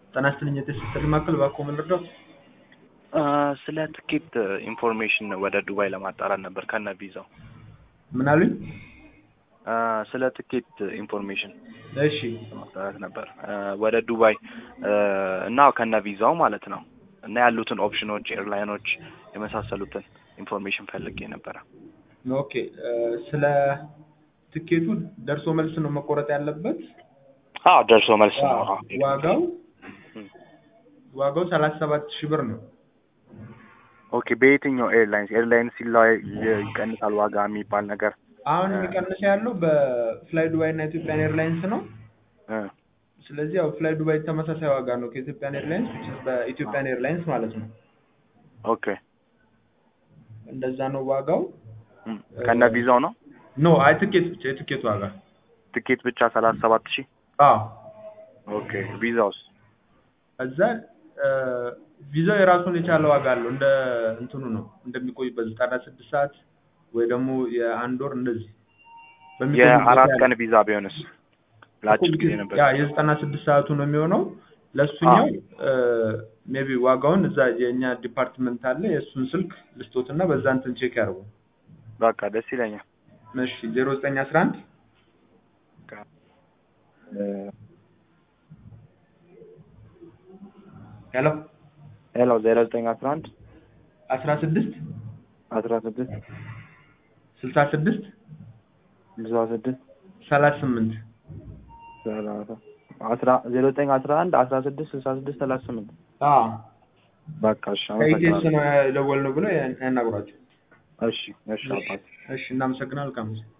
ጤና ይስጥልኝ የቴስት ማዕከል እባክዎ ምን ልርዳዎት? ስለ ትኬት ኢንፎርሜሽን ወደ ዱባይ ለማጣራት ነበር ከነ ቪዛው። ምን አሉኝ? ስለ ትኬት ኢንፎርሜሽን እሺ ለማጣራት ነበር ወደ ዱባይ እና ከነ ቪዛው ማለት ነው እና ያሉትን ኦፕሽኖች፣ ኤርላይኖች የመሳሰሉትን ኢንፎርሜሽን ፈልጌ ነበረ። ኦኬ ስለ ትኬቱ ደርሶ መልስ ነው መቆረጥ ያለበት። አዎ ደርሶ መልስ ነው። አዎ። ዋጋው ዋጋው ሰላሳ ሰባት ሺህ ብር ነው። ኦኬ በየትኛው ኤርላይንስ ኤርላይንስ ሲላይ ይቀንሳል ዋጋ የሚባል ነገር አሁን የሚቀንስ ያለው በፍላይ ዱባይ እና ኢትዮጵያን ኤርላይንስ ነው። እ ስለዚህ ያው ፍላይ ዱባይ ተመሳሳይ ዋጋ ነው ከኢትዮጵያን ኤርላይንስ which is በኢትዮጵያን ኤርላይንስ ማለት ነው። ኦኬ እንደዛ ነው ዋጋው። እም፣ ከነ ቪዛው ነው ኖ አይ ትኬት ብቻ የትኬት ዋጋ ትኬት ብቻ ሰላሳ ሰባት ሺህ አዎ ኦኬ ቪዛውስ እዛ ቪዛው የራሱን የቻለ ዋጋ አለው። እንደ እንትኑ ነው እንደሚቆይበት ዘጠና ስድስት ሰዓት ወይ ደግሞ የአንድ ወር እንደዚህ የአራት ቀን ቪዛ ቢሆንስ ለአጭር ጊዜ ነበር ያ የዘጠና ስድስት ሰዓቱ ነው የሚሆነው። ለእሱኛው ሜቢ ዋጋውን እዛ የእኛ ዲፓርትመንት አለ የእሱን ስልክ ልስጦትና በዛ እንትን ቼክ ያደርጉ። በቃ ደስ ይለኛል እሺ ዜሮ ዘጠኝ አስራ አንድ ሄሎ ሄሎ ዜሮ ዘጠኝ አስራ አንድ አስራ ስድስት አስራ ስድስት ስልሳ ስድስት ስልሳ ስድስት ሰላሳ ስምንት ሰላሳ አስራ ዜሮ ዘጠኝ አስራ አንድ አስራ ስድስት ስልሳ ስድስት ሰላሳ ስምንት አዎ በቃ እሺ ከኢቴስ አመሰግናለሁ ነው የደወልነው ብለው ያናግሯቸው። እሺ እሺ አባት እሺ እናመሰግናለን። መልካም ጊዜ